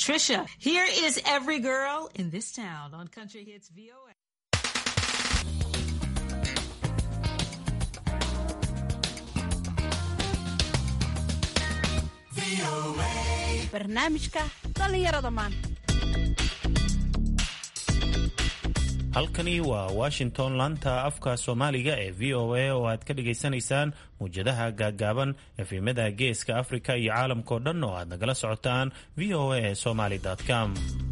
Trisha. Here is every girl in this town on Country Hits VOA. barnaamijka dhallinyarada maanta halkani waa washington laanta afka soomaaliga ee v o a oo aad ka dhagaysanaysaan muwjadaha gaaggaaban efemada geeska afrika iyo caalamkao dhan oo aad nagala socotaan v o a somaly com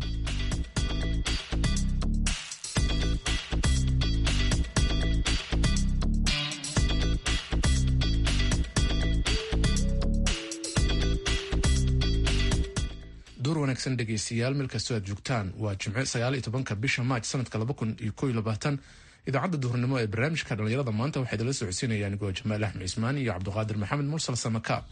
door wanaagsan dhegaystayaal meel kastoo aad joogtaan waa jimce sagaal iyo tobanka bisha maaj sanadka laba kun iyo koo iyo labaatan idaacadda duhurnimo ee barnaamijka dhallinyarada maanta waxaa idinla socodsiinaya anigoo jamaal axmed cismaan iyo cabduqaadir maxamed mursal samakaab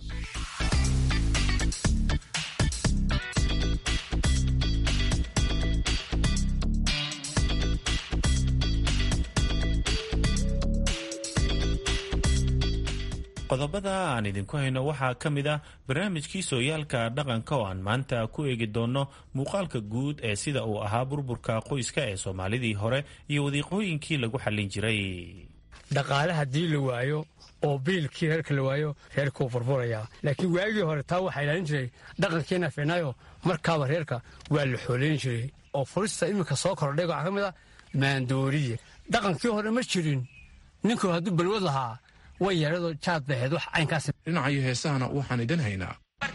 qodobada aan idinku hayno waxaa ka mid ah barnaamijkii sooyaalka dhaqanka oo aan maanta ku eegi doonno muuqaalka guud ee sida uu ahaa burburka qoyska ee soomaalidii hore iyo wadiiqooyinkii lagu xallin jiray dhaqaale haddii la waayo oo biilkii reerka la waayo reerkuu furfurayaa laakiin waagii hore taa waxaa ilaalin jiray dhaqankiina fiicnaayo markaaba reerka waa la xoolayn jiray oo furista iminka soo kordhay waxaa ka mid ah maandooriye dhaqankii hore ma jirin ninku hadduu balwad lahaa way yeedhadoo jaad baheed wax caynkaas dhinacayo heesahana waxaan idin haynaa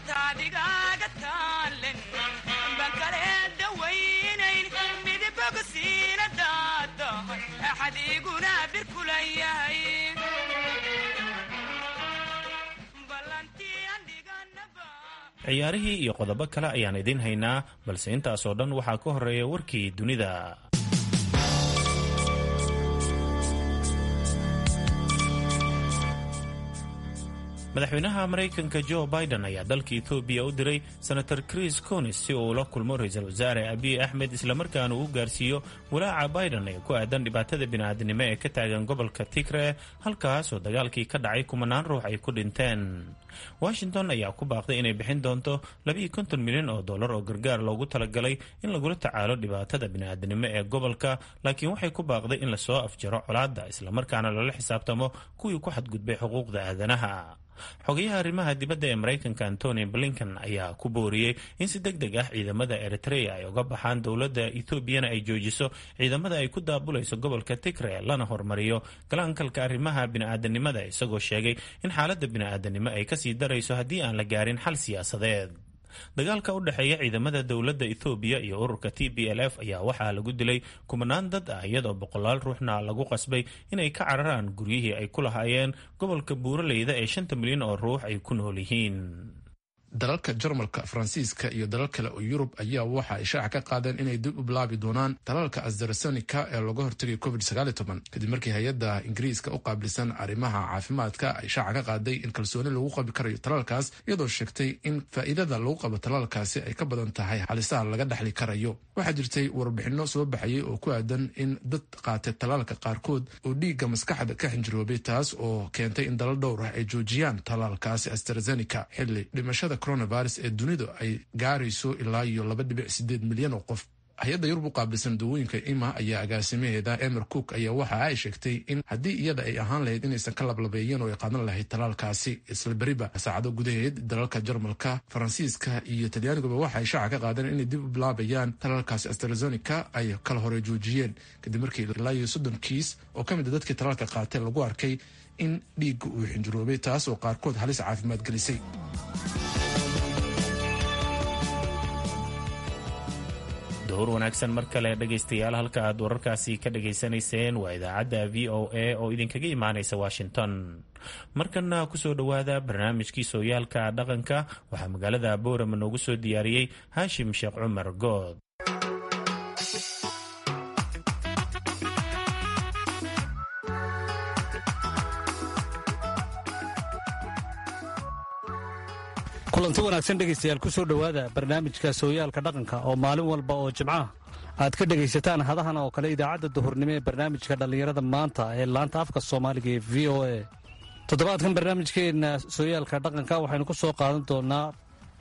ciyaarihii iyo qodobo kale ayaan idiin haynaa balse intaasoo dhan waxaa ka horeeya warkii dunida madaxweynaha maraykanka jo biden ayaa dalka ethoobiya u diray senator chris conis si uu ula kulmo ra-iisul wasaare abiy axmed islamarkaana uu gaarsiiyo walaaca biden ee ku aadan dhibaatada bini'aadnimo ee ka taagan gobolka tigre halkaas oo dagaalkii ka dhacay kumanaan ruux ay ku dhinteen washington ayaa ku baaqday inay bixin doonto labiiyo konton milyan oo dollar oo gargaar loogu talagalay in lagula tacaalo dhibaatada bini'aadnimo ee gobolka laakiin waxay ku baaqday in lasoo afjaro colaadda islamarkaana lala xisaabtamo kuwii ku xadgudbay xuquuqda aadanaha xogayaha arrimaha dibadda ee maraykanka antony blinken ayaa ku booriyey in si deg deg ah ciidamada eritrea ay uga baxaan dowladda etoobiyana ay joojiso ciidamada ay ku daabulayso gobolka tigre lana hormariyo galaankalka arrimaha bini'aadanimada isagoo sheegay in xaaladda bini'aadanimo ay kasii darayso haddii aan la gaarin xal siyaasadeed dagaalka u dhexeeya ciidamada dowladda ethoobiya iyo ururka t b l f ayaa waxaa lagu dilay kumanaan dad ah iyadoo boqolaal ruuxna lagu qasbay inay ka cararaan guryihii ay ku lahaayeen gobolka buuraleyda ee shanta milyan oo ruux ay ku nool yihiin dalalka jarmalka faransiiska iyo dalal kale oo yurub ayaa waxa ay shaaca ka qaadeen inay dib u bilaabi doonaan talaalka asdarasonika ee looga hortagay covid kadib markii hay-adda ingiriiska u qaabilsan arrimaha caafimaadka ay shaaca ka qaaday in kalsooni lagu qabi karayo talaalkaas iyadoo sheegtay in faa'iidada lagu qabo talaalkaasi ay ka badan tahay halisaha laga dhexli karayo waxaa jirtay warbixinno soo baxayay oo ku aadan in dad qaatay talaalka qaarkood oo dhiigga maskaxda ka xinjiroobay taas oo keentay in dalal dhowr ah ay joojiyaan talaalkaasi astrazenica xilli dhimashada coronavirus ee dunidu ay gaarayso ilaa iyo laba dhibic sideed milyan oo qof hay-adda yurub u qaabilsan dawooyinka ima ayaa agaasimaheeda emer cook ayaa waxa ay sheegtay in haddii iyada ay ahaan lahayd inaysan ka lablabeeyeen oo ay qaadan lahayd talaalkaasi isla beriba saacado gudaheed dalalka jarmalka faransiiska iyo talyaaniguba waxa ay shaaca ka qaadeen inay dib u bilaabayaan talaalkaasi astrazenica ay kala hore joojiyeen kadib markii ilaa iyo soddon kiis oo ka mid a dadkii talaalka qaatee lagu arkay in dhiigga uu xinjiroobay taas oo qaarkood halis caafimaad gelisay duhur wanaagsan mar kale dhegaystayaal halka aad wararkaasi ka dhagaysanayseen waa idaacadda v o a oo idinkaga imaanaysa washington markana kusoo dhowaada barnaamijkii sooyaalka dhaqanka waxaa magaalada boorama noogu soo diyaariyey haashim sheekh cumar good kulanti wanaagsan dhegaystayaal ku soo dhowaada barnaamijka sooyaalka dhaqanka oo maalin walba oo jimcaha aad ka dhegaysataan hadahan oo kale idaacadda duhurnimo ee barnaamijka dhallinyarada maanta ee laanta afka soomaaliga ee v o a toddobaadkan barnaamijkeenna sooyaalka dhaqanka waxaynu ku soo qaadan doonaa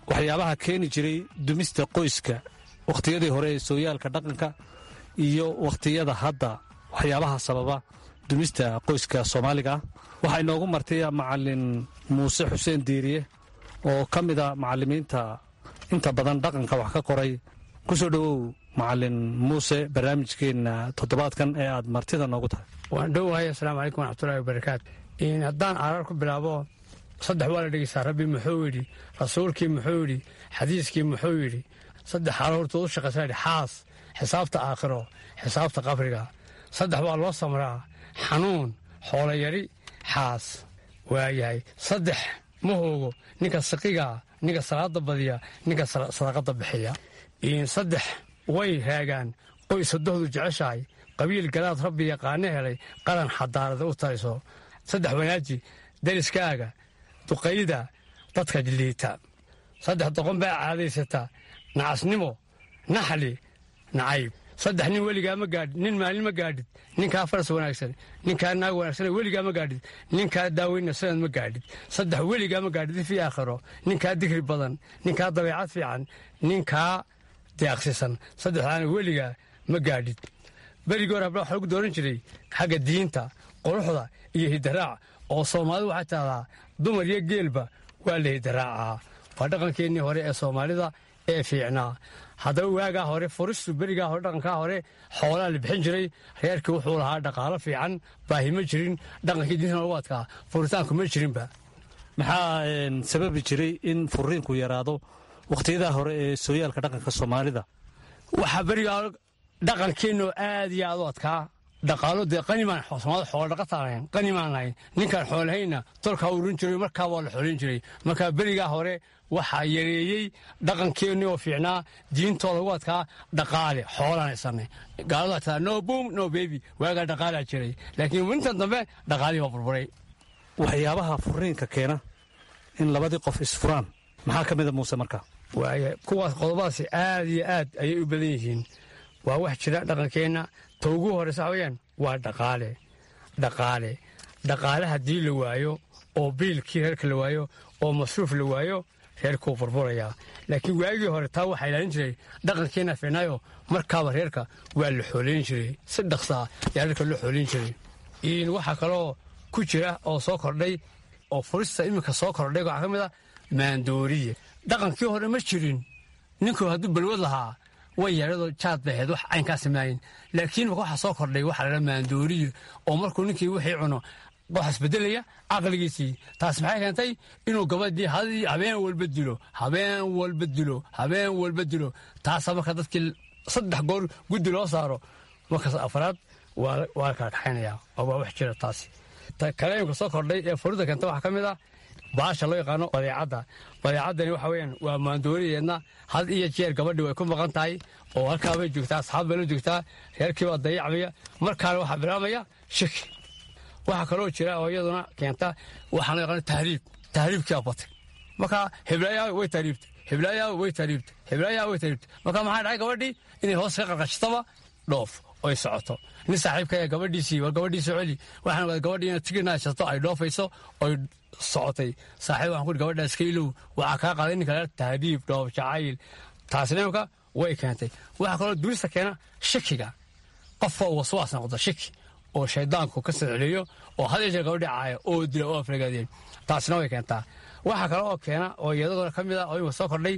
waxyaabaha keeni jiray dumista qoyska wakhtiyadii hore ee sooyaalka dhaqanka iyo wakhtiyada hadda waxyaabaha sababa dumista qoyska soomaaliga ah waxaa inoogu martaya macalin muuse xuseen diiriye oo ka mida macalimiinta inta badan dhaqanka wax ka qoray ku soo dhowow macalin muuse barnaamijkeenna toddobaadkan ee aad martida noogu tahay waan dhowahay asalaamu calaykum waraxmatullahi wabarakaatu haddaan arar ku bilaabo saddex waa la dhegeysaa rabbi muxuu yidhi rasuulkii muxuu yidhi xadiiskii muxuu yidhi saddex xaalo hortood u shaqaysa yidhi xaas xisaabta aakhiro xisaabta qabriga saddex waa loo samraa xanuun xoolayari xaas waayahay saddex ma hoogo ninka saqigaa ninka salaada badiya ninka sadaqada bixiya saddex way raagaan qoys sadohdu jeceshahay qabiil galaad rabbi yaqaano helay qaran xadaarada u taliso saddex wanaaji dariskaaga duqayda dadka liita saddex doqon baa caadaysata nacasnimo naxli nacayb saddex nin weligaa ma gaadhid nin maalin ma gaadhid ninkaa faras wanaagsan ninkaa naag wanaagsan weligaa ma gaadhid ninkaa daaweyna sanad ma gaadhid saddex weligaa ma gaadhid fii aakhiro ninkaa digri badan ninkaa dabeecad fiican ninkaa deeqsisan saddexdaana weligaa ma gaadhid berigii hore habla waxa lagu dooran jiray xagga diinta quruxda iyo hidaraac oo soomaalidu waxay tahdaa dumar iyo geelba waa la hidaraacaa waa dhaqankeennii hore ee soomaalida ee fiicnaa haddaba waagaa hore furistu berigaa hore dhaqankaa hore xoolaa la bixin jiray reerkii wuxuu lahaa dhaqaalo fiican baahi ma jirin dhaqankii diinta lagu adkaa furitaanku ma jirinba maxaa sababi jiray in furiinku yaraado wakhtiyadaha hore ee sooyaalka dhaqanka soomaalida waxaa berigaa dhaqankeenno aad iyo aad u adkaa dhaqaalo dee qanimaan soomaalida xoola dhaqataanayn qanimaan lahayn ninkaan xoolahayna tolkaa urin jiray markaa waa la xoolin jiray markaa berigaa hore waxaa yareeyey dhaqankeennii oo fiicnaa diintoo lagu adkaa dhaqaale xoolaan haysanay gaalada taa no boom no baby waagaa dhaqaalaa jiray laakiin intan dambe dhaqaalihii waa burburay waxyaabaha furiinka keena in labadii qof isfuraan maxaa ka mida muuse markaa waaya kuwaas qodobadaasi aad iyo aad ayay u badan yihiin waa wax jira dhaqankeenna ta ugu horeysa waxa weyaan waa dhaqaale dhaqaale dhaqaale haddii la waayo oo biilkii reerka la waayo oo masruuf la waayo reerkuu burburayaa laakiin waagii hore taa waxaa ilaalin jiray dhaqankeenna fiicnaayo markaaba reerka waa la xoolayn jiray si dhaqsaa ayaa reerka loo xoolayn jiray waxaa kaloo ku jira oo soo kordhay oo furista iminka soo kordhay waxaa ka mid a maandooriye dhaqankii hore ma jirin ninku hadduu balwad lahaa way yaradoo jaad bay ahayd wax caynkaa samaayin laakiin waxaa soo kordhay waxa la maandooriye oo markuu ninkii wixii cuno wax isbedelaya caqligiisii taas maxay keentay inuu gabadhii hadii habeen walba dilo habeen walba dilo habeen walba dilo taasa marka dadkii saddex goor guddi loo saaro markaas afraad waa la kala kaxaynaya oo waa wax jira taasi kaleemka soo kordhay ee furida keenta waxaa ka mid ah baasha loo yaqaano badeecadda badeecaddani waxa weyaan waa maandooriyeedna had iyo jeer gabadhii way ku maqan tahay oo halkaa bay joogtaa asxaab bay la joogtaa reerkii baa dayacmaya markaana waxaa bilaabmaya shiki waxaa kaloo jira oo iyaduna keenta waxaa loo yaqaano tahriib tahriibkiibaa batay marka heblaayaa way tahriibtay heblaayaa way tahriibtay heblaayaa way tahriibtay marka maxaa dhacay gabadhii inay hoos ka qarqashitaba dhoof oy socoto nin saaxiibka ee gabadhiisii war gabadhiisii celi waxaan ogaada gabadhii inay tigirna haysato ay dhoofayso oy socotay saaxiib waxaan ku uri gabadhaa iska ilow waxaa kaa qaaday ninka la tahriib dhoof jacayl taasina imka way keentay waxaa kaloo durista keena shakiga qofka uu waswaas noqdo shaki oo shaydaanku ka siciliyo oo had yeeshee gabadhii caaya oo dila oo aflagaadeen taasina way keentaa waxaa kale oo keena oo iyadagona ka mid ah oo imka soo kordhay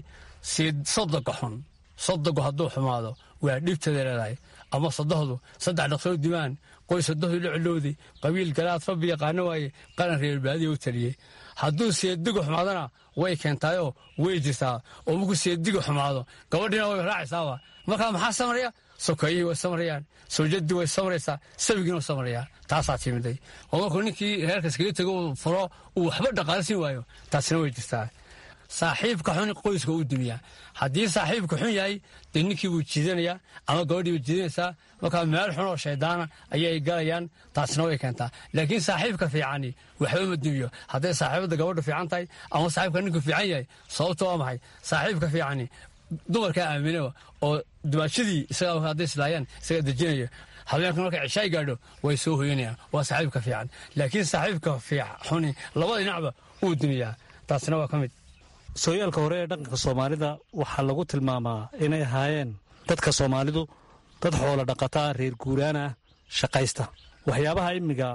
sodoga xun sodogu hadduu xumaado waa dhibteeda leedahay ama sadohdu saddex dhaqsoo dimaan qoys sadohdu la cilowday qabiil galaad rabbi yaqaano waaye qaran reerbaadiya u taliyey hadduu seedigu xumaadana way keentaayoo way jirtaa oo markuu seedigu xumaado gabadhiina way raacaysaaba markaa maxaa samaraya sokeeyihii way samarayaan sawjadii way samaraysaa sawigiina way samarayaa taasaa timiday oo markuu ninkii reerka iskaga tego uu furo uu waxba dhaqaalsin waayo taasina way jirtaa saaxiibka xun qoyska u dumiyaa haddii saaxiibka xun yahay dee ninkii buu jiidanayaa ama gabadhii buu jiidanaysaa markaa meel xun oo shaydaana ayay galayaan taasina way keentaa laakiin saaxiibka fiicani waxba ma dumiyo hadday saaxiibada gabadhu fiican tahay ama saaxiibka ninku fiican yahay sababta waa maxay saaxiibka fiicani dumarkaa aaminaba oo dumaashadii isaga hadday islaayaan isaga dejinaya habeenka markay cishaay gaadho way soo hoyanayaan waa saaxiibka fiican laakiin saaxiibka xuni labada dhinacba wuu dumiyaa taasina waa ka mid sooyaalka hore ee dhaqanka soomaalida waxaa lagu tilmaamaa inay ahaayeen dadka soomaalidu dad xoolo dhaqataa reer guuraan ah shaqaysta waxyaabaha imiga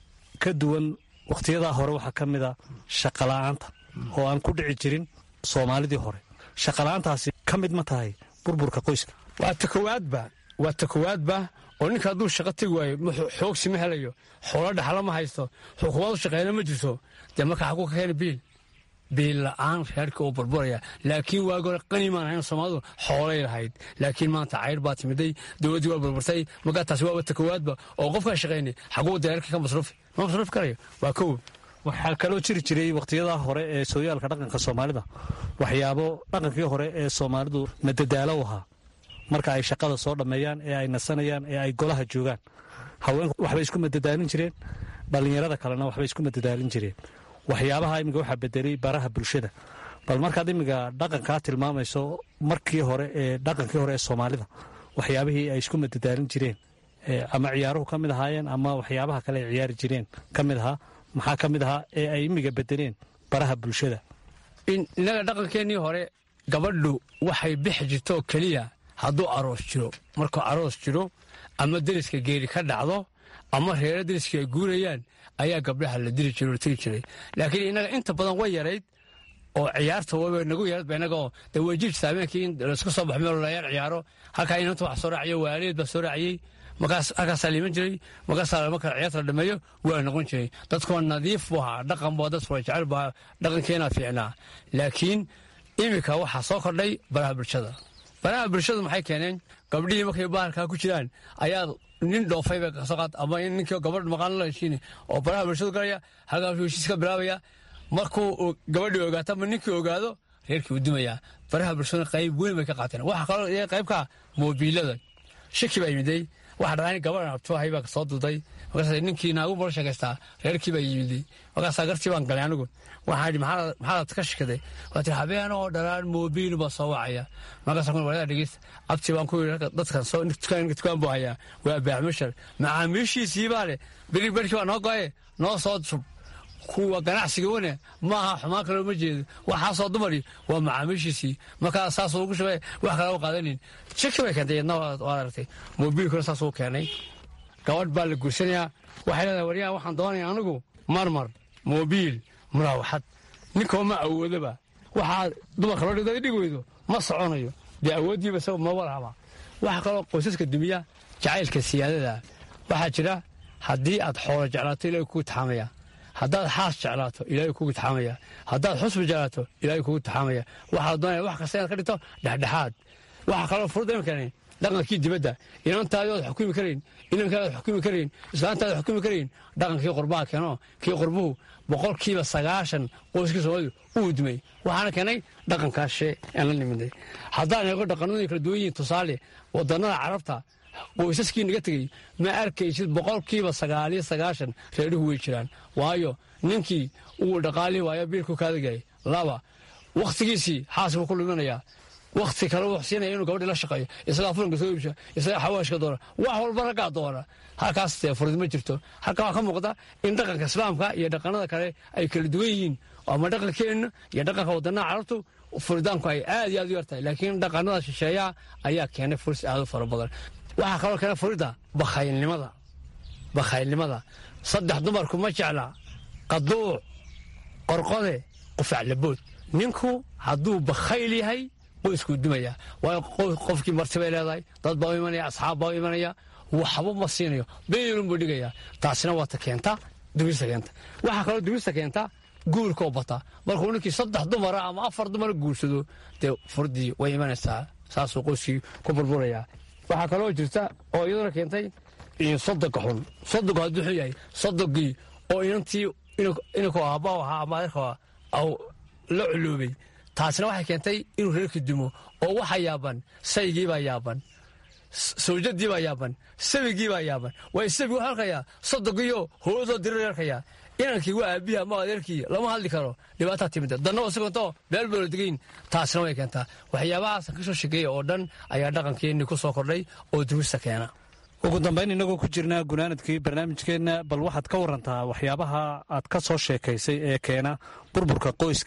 ka duwan wakhtiyadaa hore waxaa ka mid a shaqala'aanta oo aan ku dhici jirin soomaalidii hore shaqala'aantaasi ka mid ma tahay burburka qoyska waa ta kowaadba waa ta kowaadba oo ninka hadduu shaqo tegi waayo xoogsi ma helayo xoolo dhaxla ma haysto xukuumad u shaqeyna ma jirto dee marka xaguu ka keena biil biil la'aan reerka uu burburaya laakiin waagi hore qani maan ahayn soomaalidu xoolay lahayd laakiin maanta cayr baa timiday dowladdii waa burburtay markaa taasi waa ta kowaadba oo qofkaa shaqaynay xaguu deerarka ka masruufi ma masruufi karayo waa kow waxaa kaloo jiri jiray wakhtiyadaa hore ee sooyaalka dhaqanka soomaalida waxyaabo dhaqankii hore ee soomaalidu madadaalo u ahaa marka ay shaqada soo dhammeeyaan ee ay nasanayaan ee ay golaha joogaan haweenku waxbay isku madadaalin jireen dhallinyarada kalena waxbay isku madadaalin jireen waxyaabaha iminka waxaa bedelay baraha bulshada bal markaad iminka dhaqankaa tilmaamayso markii hore ee dhaqankii hore ee soomaalida waxyaabihii ay isku madadaalin jireen ama ciyaaruhu ka mid ahaayeen ama waxyaabaha kale ay ciyaari jireen ka mid ahaa maxaa ka mid ahaa ee ay imiga bedeleen baraha bulshada innaga dhaqankeennii hore gabadhu waxay bixi jirtoo keliya hadduu aroos jiro markuu aroos jiro ama deriska geeri ka dhacdo ama reero deriska ay guurayaan ayaa gabdhaha la diri jiray oo tegi jiray laakiin innaga inta badan way yarayd oo ciyaarta waba nagu yaradba innagaoo dee way jirta habeenkii in laisku soo baxo meel layaar ciyaaro halkaa inanta wax soo raaciyo waaliyeed baa soo raaciyey markaas halkaasaa liiman jiray markaasaa marka ciyaarta la dhameeyo waa noqon jiray dadkoo nadiif buu ahaa dhaqan boo dad fura jecel baa dhaqankeenaa fiicnaa laakiin iminka waxaa soo kordhay baraha bulshada baraha bulshadu maxay keeneen gabdhihii markay bahalkaa ku jiraan ayaa nin dhoofay bay kasoo qaad ama in ninkii gabadh maqaan la heshiin oo baraha bulshadu galaya halkaasuu heshiis ka bilaabaya markuu gabadhii ogaato ama ninkii ogaado reerkii uu dimayaa baraha bulshadu qayb weyn bay ka qaateen waxaa kaloo qaybka moobiilada shaki baa yimiday waxa dhacay gabadhan abtuahay baa soo duday markaas ninkii naagu bala sheekaystaa reerkii baa yimiday markaasaa gartii baan galay anigu waxaan idhi maxaad ka shikaday waa tii habeen oo dharaan moobiil baa soo wacaya markaasa kun walada dhegeysta abti baan ku yidhi dadkan soo dukaan dukaan buu hayaa waa baaxmishar macaamiishiisii baa leh beri berkii baa noo goye noo soo shub kuwa ganacsiga wane maaha xumaan kaloo ma jeedo waxaasoo dumari waa macaamiishiisii markaa saasuu ugu shabay wax kale u qaadanin shaki bay keentay yadna waad aragtay moobiilkuna saasuu keenay gabadh baa la guursanayaa waxay leedahay waryaa waxaan doonaya anigu marmar moobiil muraawaxad ninkoo ma awoodaba waxaa dumarka loo dhigda dhig weydo ma soconayo dee awooddiiba isaga maba lahaba waxaa kaloo qoysaska dumiya jacaylka siyaadada waxaa jira haddii aad xoolo jeclaato ilahay kugu taxaamaya haddaad xaas jeclaato ilaahay kugu taxaamaya haddaad xusbi jeclaato ilaahay kugu taxaamaya waxaa doonaya wax kasta inaad ka dhigto dhexdhexaad waxaa kaloo furud imkani dhaqankii dibadda inantaadi ood xukumi karayn inankaadi ood xukumi karayn islaantaadi xukumi karayn dhaqankii qurbaha keeno kii qurbuhu boqolkiiba sagaashan qoyskii soomaalidu uu dumay waxaana keenay dhaqankaashe aan la niminay haddaan eego dhaqanadii kala duwan yihiin tusaale wadannada carabta qoysaskii naga tegey ma arkaysid boqolkiiba sagaaliyo sagaashan reeruhu way jiraan waayo ninkii uu dhaqaalii waayo biilku kaadagay laba wakhtigiisii xaaskuu ku luminayaa wakhti kale wuu siinaya inuu gabadhii la shaqeeyo isagaa fulanka soo iibsha isagaa xawaashka doona wax walba raggaa doona halkaas dee furid ma jirto halkaa waxaa ka muuqda in dhaqanka islaamka iyo dhaqanada kale ay kala duwan yihiin ama dhaqankeenna iyo dhaqanka wadanaha carabtu furitaanku ay aad iyo aad u yartahay laakiin dhaqanada shisheeyaha ayaa keenay furis aad u fara badan waxaa kaloo keena furida bakhaylnimada bakhaylnimada saddex dumarku ma jecla qaduuc qorqode qufaclabood ninku hadduu bakhayl yahay qoyskuu dumaya waayo qofkii martibay leedahay dad baa u imanaya asxaab baa u imanaya waxba ma siinayo beelunbuu dhigaya taasina waata keenta dumista keenta waxaa kaloo dumista keenta guurkoo bata markuu ninkii saddex dumara ama afar dumara guursado dee furdii way imanaysaa saasuu qoyskii ku burburaya waxaa kaloo jirta oo iyaduna keentay sodonka xun sodonku hadduu xun yahay sodonkii oo inantii inanku aabba ahaa ama adeerka la culuubay taasina waxay keentay inuu reerkii dumo oo waxa yaaban saygiibaa yaaban sawjadiibaa yaaban sawigiibaa yaaban waay sawigu wuxuu arkayaa sodonkiiyo hooyadoo dirir arkayaa inankii waa aabihi ama adeerkii lama hadli karo dhibaataa timida danna oo sigantoo meel boola degayn taasina way keentaa waxyaabahaas ka soo shegeeya oo dhan ayaa dhaqankeenni ku soo kordhay oo durusta keena ugu dambayn innagoo ku jirnaa gunaanadkii barnaamijkeenna bal waxaad ka warantaa waxyaabaha aad ka soo sheekaysay ee keena burburka qoyska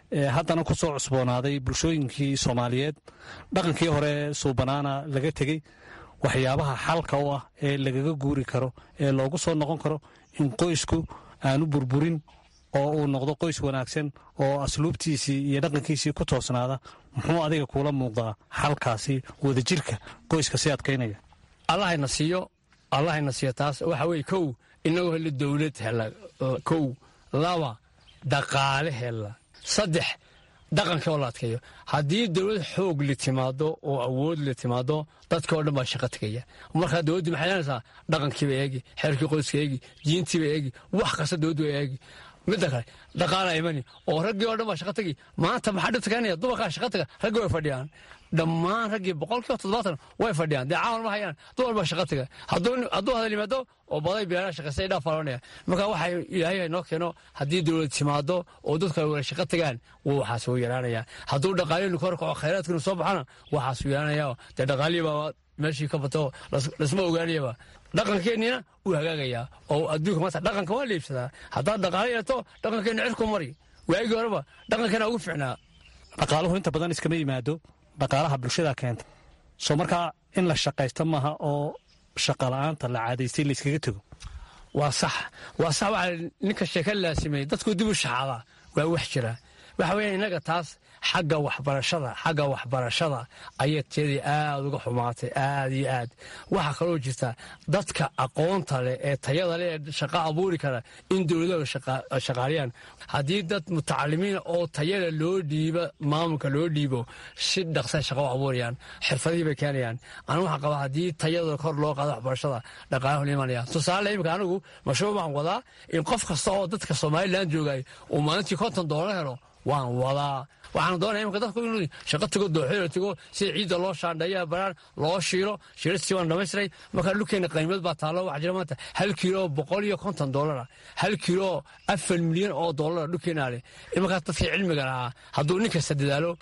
haddana ku soo cusboonaaday bulshooyinkii soomaaliyeed dhaqankii hore suubanaana laga tegey waxyaabaha xalka u ah ee lagaga guuri karo ee loogu soo noqon karo in qoysku aanu burburin oo uu noqdo qoys wanaagsan oo asluubtiisii iyo dhaqankiisii ku toosnaada muxuu adiga kuula muuqdaa xalkaasi wadajirka qoyska si adkaynaya allahayna siiyo allahayna siiyo taas waxa weye kow inagoo helo dowlad hela kow laba dhaqaale hela saddex dhaqankii oo la adkeeyo haddii dowlad xoog la timaado oo awood la timaado dadka oo dhan baa shaqo tegaya markaa dowladdu maxay leenaysaa dhaqankiiba eegi xeerkii qoyska eegi diintiiba eegi wax kasta dowladdu waa eegi midda kale dhaqaala imani oo raggii oo dhan baa shaqa tegi maanta maxaa dhibta keenaya dumarkaa shaqa taga raggii way fadhiyaan dhammaan raggii boqolkiiba toddobaatan way fadhiyaan dee caawan ma hayaan dumar baa shaqa taga hadduu hadal yimaado oo baday beeraha shaqaysta idhaa faloonaya marka waxa ilaahay noo keeno haddii dowlad timaado oo dadku ay wada shaqa tagaan waxaas wuu yaraanaya hadduu dhaqaalihinu ka horkaco khayraadkinu soo baxana waxaas wuu yaraanaya dee dhaqaalihii baa meeshii ka bato lasma ogaanayaba dhaqankeennina wuu hagaagayaa oo adduunka maanta dhaqanka waa liibsadaa haddaad dhaqaale yeeto dhaqankeenna cirku mari waagii horeba dhaqankeena ugu ficnaa dhaqaaluhu inta badan iskama yimaado dhaqaalaha bulshada keenta soo markaa in la shaqaysto maaha oo shaqala'aanta la caadaystay la iskaga tego waa sax waa sax waxaa ninka sheeka laasimay dadku dib u shaxaadaa waa wax jira waxa weya innaga taas xagga waxbarashada xagga waxbarashada ayay tiyadii aad uga xumaatay aad iyo aad waxaa kaloo jirta dadka aqoonta leh ee tayada leh ee shaqo abuuri kara in dowladaha shaqaaliyaan haddii dad mutacalimiina oo tayada loo dhiiba maamulka loo dhiibo si dhaqsa shaqo u abuurayaan xirfadihii bay keenayaan anigu waxaan qabaa haddii tayada kor loo qaado waxbarashada dhaqaalaha la imanaya tusaale imika anigu mashruuc waxaan wadaa in qof kasta oo dadka somalilan joogay uu maalintii konton doolar helo waan wadaa waxaan doonaya imika dadku inuu shaqo tago dooxeelo tago sida ciidda loo shaandheeya baraan loo shiilo shiilastii waan dhamaystiray markaa dhulkeena qiimad baa taallo waxaa jira maanta hal kiilo boqol iyo konton doolara hal kiilo afar milyan oo doolara dhulkeena leh markaas dadkii cilmiga lahaa hadduu nin kasta dadaalo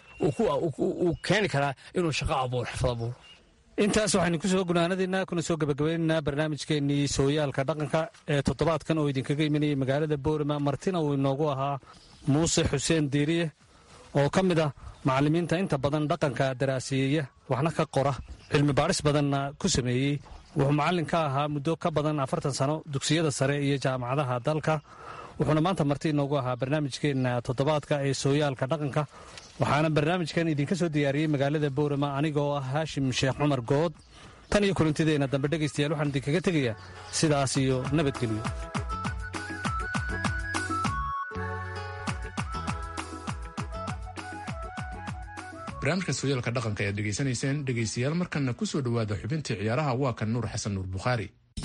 uu keeni karaa inuu shaqo abuuro xirfad abuuro intaas waxaynu ku soo gunaanadaynaa kuna soo gebagabaynaynaa barnaamijkeennii sooyaalka dhaqanka ee toddobaadkan oo idinkaga imanayay magaalada boorama martina uu inoogu ahaa muuse xuseen diiriye oo ka mid ah macallimiinta inta badan dhaqanka daraaseeya waxna ka qora cilmi baadhis badanna ku sameeyey wuxuu macallin ka ahaa muddo ka badan afartan sano dugsiyada sare iyo jaamacadaha dalka wuxuuna maanta marti inoogu ahaa barnaamijkeenna toddobaadka ee sooyaalka dhaqanka waxaana barnaamijkan idinka soo diyaariyey magaalada boorama anigoo ah haashim sheekh cumar good tan iyo kulantideenna dambe dhegaystayaal waxaan idinkaga tegayaa sidaas iyo nabadgelyo barnaamijka sooyaalka dhaqanka ayaad dhegaysanayseen dhegaystayaal markanna ku soo dhowaada xubintii ciyaaraha waa kan nuur xasan nuur bukhaari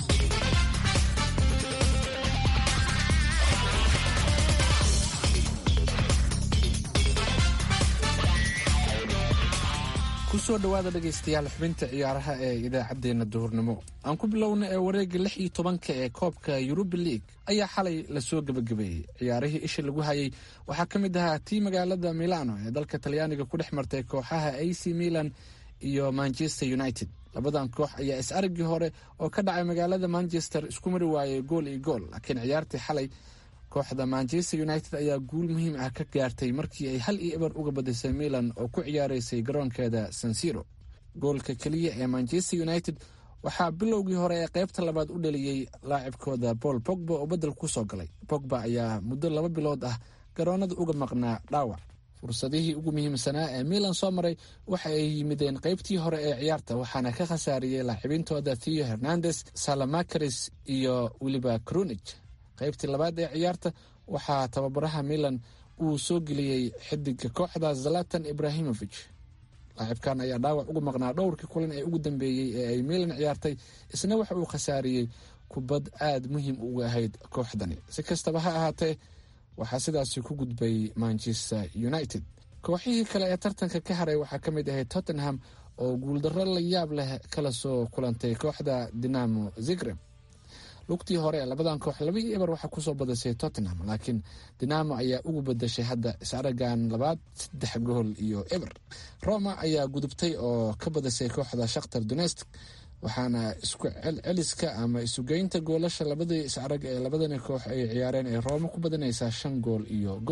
kusoo dhowaada dhegaystayaal xubinta ciyaaraha ee idaacaddeenna duhurnimo aan ku bilowna ee wareegga lix iyo tobanka ee koobka yuruba league ayaa xalay lasoo gebagabeeyey ciyaarihii isha lagu hayay waxaa ka mid ahaa tii magaalada milano ee dalka talyaaniga ku dhex martay kooxaha a c milan iyo manchester united labadan koox ayaa is araggii hore oo ka dhacay magaalada manchester isku mari waayay gool iyo gool laakiin ciyaartii xalay kooxda manchester united ayaa guul muhiim ah ka gaartay markii ay hal iyo eber uga badisay milan oo ku ciyaaraysay garoonkeeda sansiro goolka keliya ee manchester united waxaa bilowgii hore ee qaybta labaad u dhaliyey laacibkooda paul bogba oo bedel kusoo galay bogba ayaa muddo laba bilood ah garoonada uga maqnaa dhaawac fursadihii ugu muhiimsanaa ee milan soo maray waxa ay yimideen qaybtii hore ee ciyaarta waxaana ka khasaariyey laacibintooda theo hernandes salamacaris iyo weliba crunij qaybtii labaad ee ciyaarta waxaa tababaraha milan uu soo geliyey xidiga kooxda zalatan ibrahimovic laacibkan ayaa dhaawac uga maqnaa dhowrkii kulan ee ugu dambeeyey ee ay milan ciyaartay isna waxa uu khasaariyey kubad aada muhiim uga ahayd kooxdani si kastaba ha ahaatee waxaa sidaasi ku gudbay manchester united kooxihii kale ee tartanka ka haray waxaa ka mid ahayd tottenham oo guuldarro la yaab leh kala soo kulantay kooxda dinamo zigreb lugtii hore ee labadan koox laba iyo eber waxaa kusoo badisay tottenham laakiin dinamo ayaa ugu bedashay hadda is-aragan labaad saddex gool iyo eber roma ayaa gudubtay oo ka badisay kooxda shakhtar donetsk waxaana isku celceliska ama isugeynta goolasha labadii is-arag ee labadani koox ay ciyaareen ee rooma ku badanaysaa shan gool iyo gool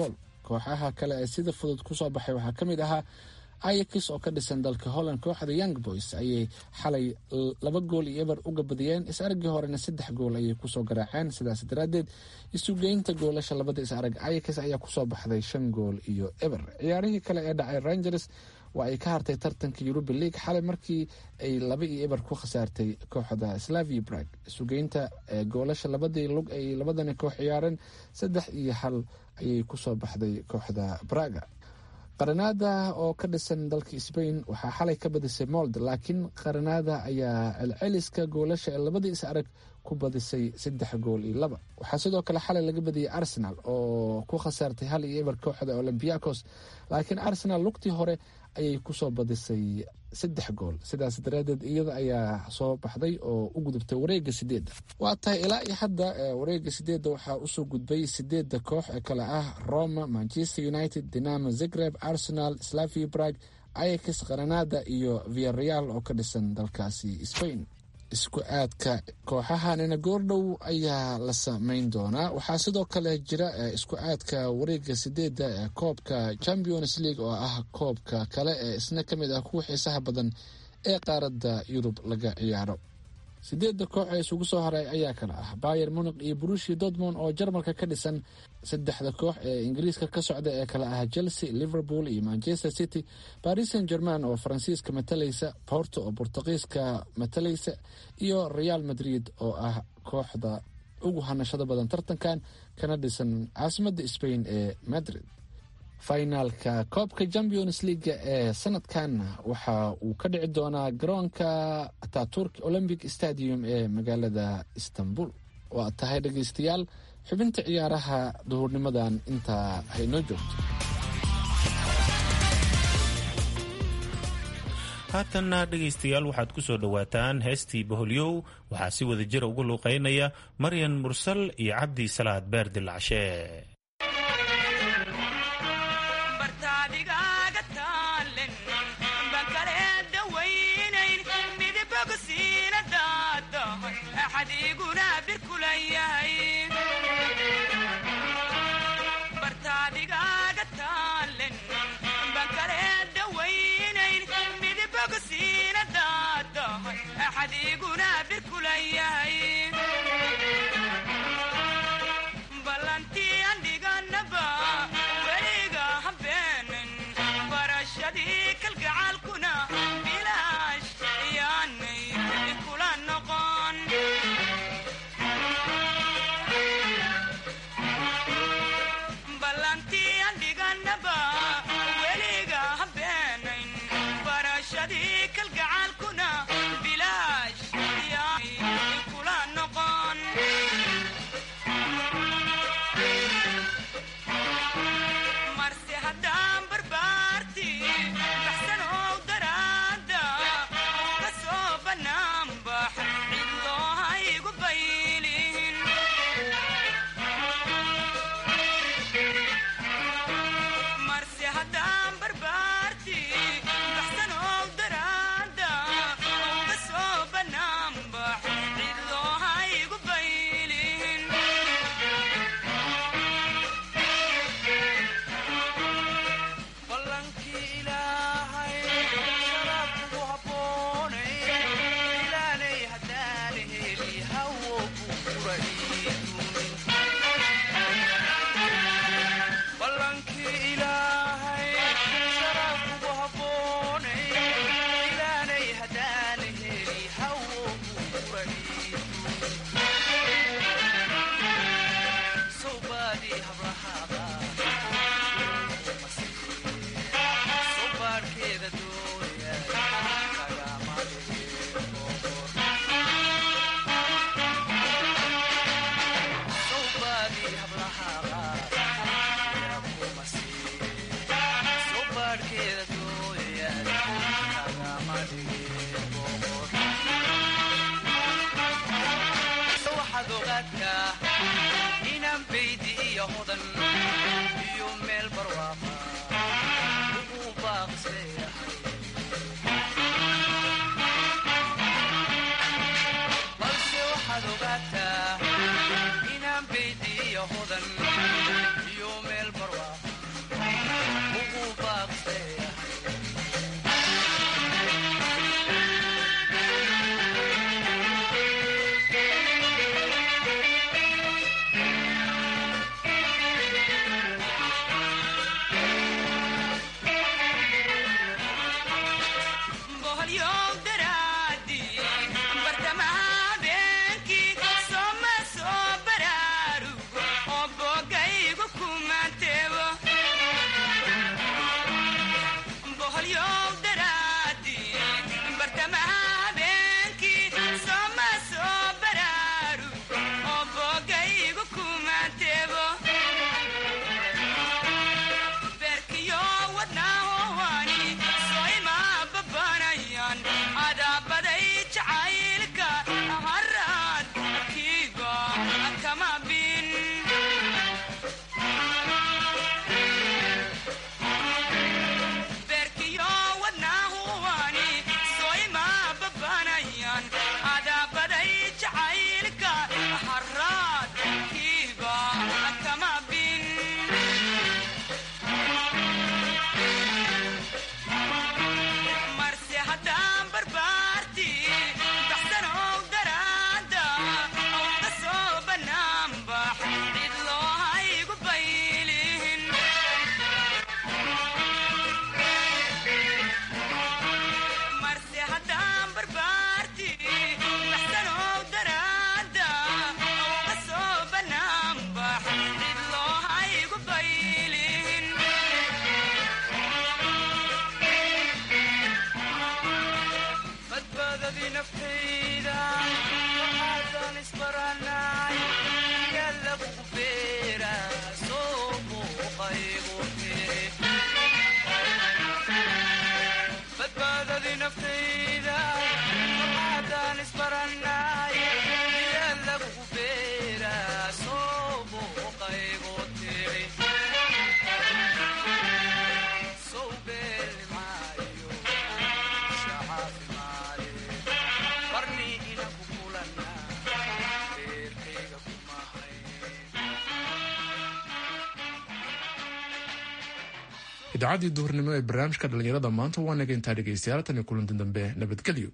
kooxaha kale ee sida fudud kusoo baxay waxaa ka mid ahaa ayakis oo ka dhisan dalka holland kooxda young boys ayay xalay laba gool iyo eber uga badiyeen is aragii horena saddex gool ayay kusoo garaaceen sidaas daraadeed isugeynta goolasha labada is arag ayakis ayaa kusoo baxday shan gool iyo eber ciyaarihii kale ee dhacay rangers waa ay ka hartay tartanka yuruba league xalay markii ay laba iyo eber ku khasaartay kooxda slavi brag isugeynta goolasha labadii lug ay labadani koox ciyaareen saddex iyo hal ayay kusoo baxday kooxda braga qaranaada oo ka dhisan dalka sbain waxaa xalay ka badisay mold laakiin qaranaada ayaa celceliska goolasha ee labadii is arag ku badisay saddex gool iyo laba waxaa sidoo kale xalay laga badiyay arsenal oo ku khasaartay hal iyo eber kooxda olymbiacos laakiin arsenal lugtii hore ayay kusoo badisay saddex gool sidaas daraadeed iyada ayaa soo baxday oo u gudubtay wareega sideedda waa tahay ilaa iyo hadda wareega sideedda waxaa usoo gudbay sideedda koox ee kale ah roma manchester united dinamo zagreb arsenal slavia brag ayax qaranada iyo viareal oo ka dhisan dalkaasi spain isku aadka kooxahanina goordhow ayaa la sameyn doonaa waxaa sidoo kale jira isku aadka wareega sideedda ee koobka champions league oo ah koobka kale ee isna ka mid ah kuwa xiisaha badan ee qaaradda yurub laga ciyaaro sideedda koox ee isugu soo haray ayaa kale ah bayer muniq iyo brushi dortmond oo jarmalka ka dhisan saddexda koox ee ingiriiska ka socda ee kale ah chelsea liverpool iyo manchester city paris saint german oo faransiiska matalaysa porto oo bortuqiiska matalaysa iyo real madrid oo ah kooxda ugu hanashada badan tartankan kana dhisan caasimadda spain ee madrid finaalka koobka champions leaga ee sanadkan waxa uu ka dhici doonaa garoonka ataturk olympic stadium ee magaalada istanbul waa tahay dhegeystayaal xubinta ciyaaraha duhurnimadan intaa haynoo joogto haatanna dhegaystayaal waxaad ku soo dhowaataan heestii boholyow waxaa si wada jira ugu luuqaynaya maryan mursal iyo cabdi salaad beer dilacshee idaacaddii duhurnimo ee barnaamijka dhallinyarada maanta waa naga intaa dhegaystayaal tan iyo kulanti dambe nabadgelyo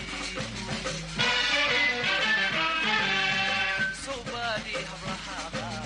So buddy,